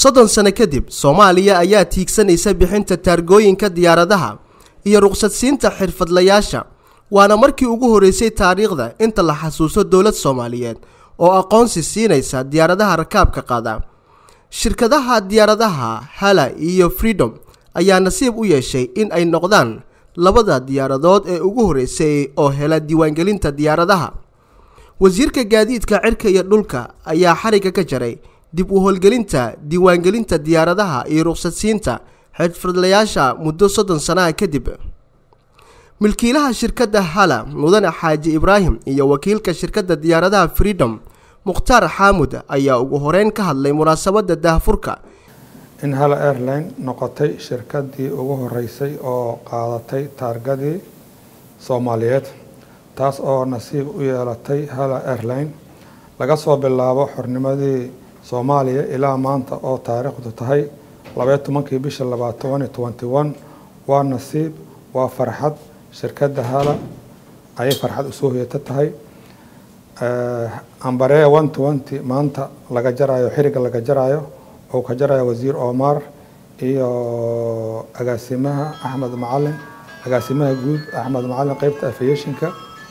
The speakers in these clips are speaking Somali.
soddon sano kadib soomaaliya ayaa tiigsanaysa bixinta taargooyinka diyaaradaha iyo ruqsadsiinta xirfadlayaasha waana markii ugu horreysay taariikhda inta la xasuuso dowlad soomaaliyeed oo aqoonsi siinaysa diyaaradaha rakaabka qaada shirkadaha diyaaradaha hala iyo freedom ayaa nasiib u yeeshay in ay noqdaan labada diyaaradood ee ugu horreysay oo hela diiwaangelinta diyaaradaha wasiirka gaadiidka cirka iyo dhulka ayaa xariga ka jaray dib u howlgelinta diiwaangelinta diyaaradaha iyo ruqsadsiinta xirfadlayaasha muddo soddon sanaha kadib milkiilaha shirkadda hala mudane xaaji ibraahim iyo wakiilka shirkadda diyaaradaha freedom mukhtaar xaamud ayaa ugu horeyn ka hadlay munaasabadda daahfurka in hala airline noqotay shirkaddii ugu horeysay oo qaadatay taargadii soomaaliyeed taas oo nasiib u yeelatay hala airline laga soo bilaabo xornimadii soomaaliya ilaa maanta oo taariikhdu tahay labaiyo tobankii bisha labaad tobani twenty one waa nasiib waa farxad shirkadda hala ayay farxad usoo hoyata tahay ambareya one twenty maanta laga jarayo xiriga laga jarayo oo ka jarayo wasiir omar iyo agaasimaha axmed macalin agaasimaha guud axmed macalin qeybta aviationka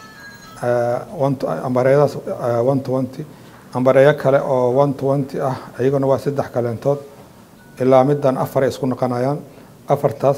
ambareeyadaas one twenty ambareeyo kale oo one twenty ah iyaguna waa saddex kaleentood ilaa middan afar ay isku noqonayaan afartaas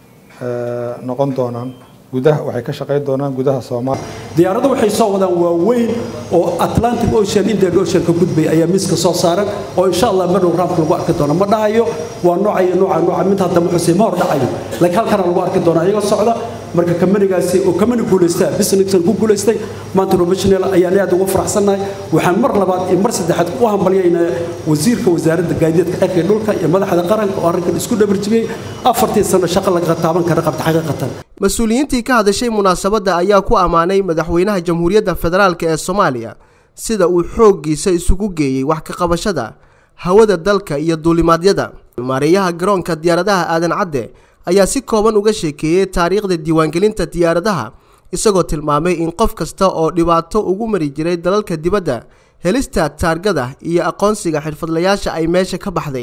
noqon doonaan gudaha waxay ka shaqayn doonaan gudaha soomaaliya diyaaradda waxay soo wadaan waaweyn oo atlantic ocean indian ocean ka gudbay ayaa miiska soo saaran oo insha allah madhow raamka lagu arki doono ma dhahayo waa nooca iyo nooca nooca mid hadda muxusay ma hor dhacayo laakiin halkana lagu arki doonaa iyagoo socda marka kamanigaasi oo kamani guulaystaa businessan ku guulaystay maanta professional ayaan aad uga faraxsannahay waxaan mar labaad iyo mar saddexaad u hambalyaynaa wasiirka wasaaradda gaadiidka cirka dhulka iyo madaxda qaranka oo arrinkan isku dhabarjibiyey afartii sano shaqo laga taaban kara qabta xaqiiqatan mas-uuliyiintii ka hadashay munaasabadda ayaa ku ammaanay madaxweynaha jamhuuriyadda federaalk ee soomaaliya sida uu xooggiisa isugu geeyey wax ka qabashada hawada dalka iyo duulimaadyada maareeyaha garoonka diyaaradaha aadan cadde ayaa si kooban uga sheekeeyey taariikhda diiwaangelinta diyaaradaha isagoo tilmaamay in qof kasta oo dhibaato ugu mari jiray dalalka dibadda helista taargada iyo aqoonsiga xirfadlayaasha ay meesha ka baxday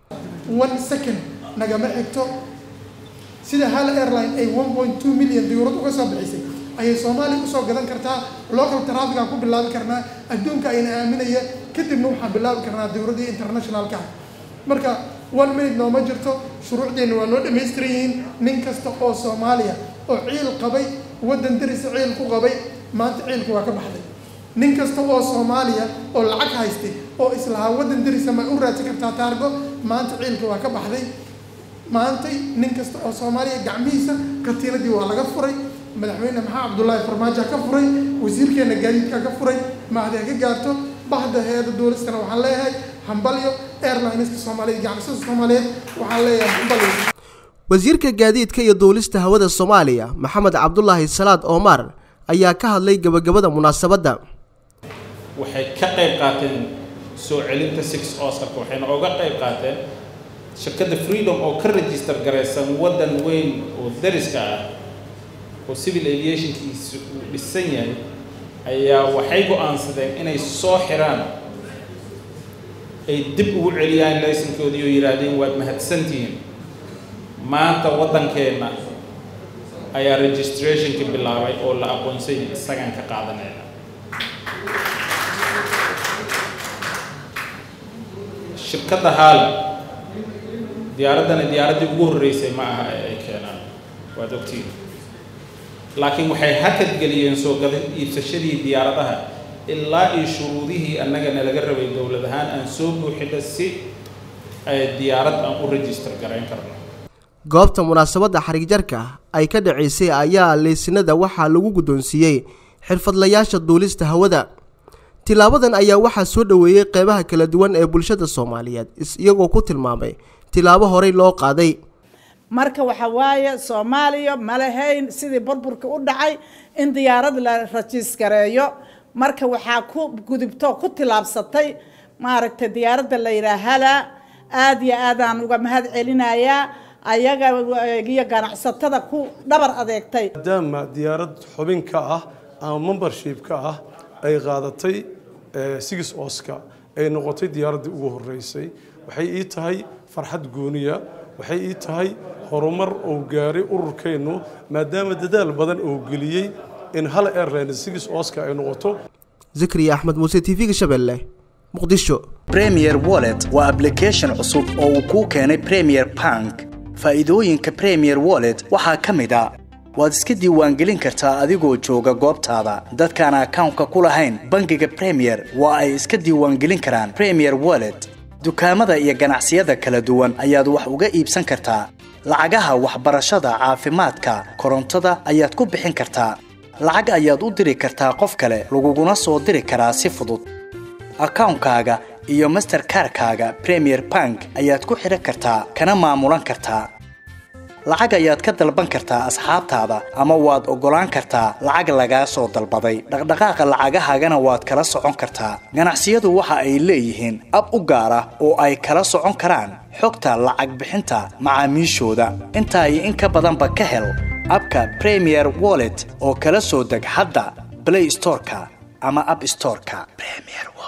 nagama xigto sida hal airline ay one point two million diyuurad uga soo bixisay ayay soomaaliya usoo gadan kartaa local traffic aan ku bilaabi karnaa adduunka ayna aaminaya kadibna waxaan bilaabi karnaa diyuuradii internationalka ah marka one minute nooma jirto shuruucdeenna waa noo dhamaystiran yihiin nin kasta oo soomaaliya oo ciil qabay waddan darisa ciil ku qabay maanta ciilka waa ka baxday nin kasta oo soomaaliya oo lacag haystay oo islahaa waddan darisa ma u raadsan kartaa taargo maanta ciilka waa ka baxday maantay nin kasta oo soomaaliya gacmihiisa katiinadii waa laga furay madaxweyne maxaa cabdullaahi farmaajo ka furay wasiirkeena gaadiidka ka furay mahdi ha ka gaarto bahda hay-adda duulistana waxaan leeyahay hambalyo airlineska soomaaliyeed ganacsada soomaaliyeed waxaan leeyahay hambalyo wasiirka gaadiidka iyo duulista hawada soomaaliya maxamed cabdulaahi salaad omar ayaa ka hadlay gabagabada munaasabadda waxay ka qayb qaateen soo celinta six oscarka waxayna oga qayb qaateen shirkadda freedom oo ka register garaysan waddan weyn oo dariska ah oo civil aviationkiisu uu dhisan yahay ayaa waxay go-aansadeen inay soo xiraan ay dib ugu celiyaan laysankoodii oo yidhaahdeen waad mahadsantihiin maanta waddankeenna ayaa registrationka bilaabay oo la aqoonsay isagaan ka qaadanayna shirkadda haal diyaaraddana diyaaraddii ugu horreysay ma aha ee ay keenaan waad ogtiin laakiin waxay hakad geliyeen soo gadan iibsashadii diyaaradaha ilaa iyo shuruudihii annagana laga rabay dowlad ahaan aan soo buuxino si diyaarad aan u register garayn karno goobta munaasabadda xarigjarka ay ka dhacaysay ayaa leysinada waxaa lagu guddoonsiiyey xirfadlayaasha duulista hawada tilaabadan ayaa waxaa soo dhoweeyey qeybaha kala duwan ee bulshada soomaaliyeed iyagoo ku tilmaamay tilaabo horey loo qaaday marka waxa waaye soomaaliya ma lahayn sidii burburka u dhacay in diyaarad la rajiiskareeyo marka waxaa ku gudubto ku tilaabsatay maaragtay diyaaradda la yidhaah hala aada iyo aadaan uga mahad celinayaa ayaga iyo ganacsatada ku dhabar adeegtay maadaama diyaarad xubin ka ah ama membership ka ah ay qaadatay six oska ay noqotay diyaaraddii ugu horeysay waxay ii tahay farxad gooniya waxay ii tahay horumar uu gaaray ururkeennu maadaama dadaal badan uu geliyey in hal airline six oscar ay noqoto zikriya axmed muuse t v-ga shabeelle muqdisho premier wallet waa application cusub oo uu kuu keenay premier bank faa'iidooyinka premier wallet waxaa ka mid a waad iska diiwaangelin kartaa adigoo jooga goobtaada dadkaan akawnka ku lahayn bangiga premier waa ay iska diiwaangelin karaan premier wallet dukaamada iyo ganacsiyada kala duwan ayaad wax uga iibsan kartaa lacagaha waxbarashada caafimaadka korontada ayaad ku bixin kartaa lacag ayaad u diri kartaa qof kale laguguna soo diri karaa si fudud akawnkaaga iyo masterkarkaaga premier bank ayaad ku xidhan kartaa kana maamulan kartaa lacag ayaad ka dalban kartaa asxaabtaada ama waad oggolaan kartaa lacag lagaa soo dalbaday dhaqdhaqaaqa lacagahaagana waad kala socon kartaa ganacsiyadu waxa ay leeyihiin ab u gaar ah oo ay kala socon karaan xogta lacag bixinta macaamiishooda intaa iyo in ka badanba ka hel abka premier wallet oo kala soo deg hadda blay storeka ama ab storeka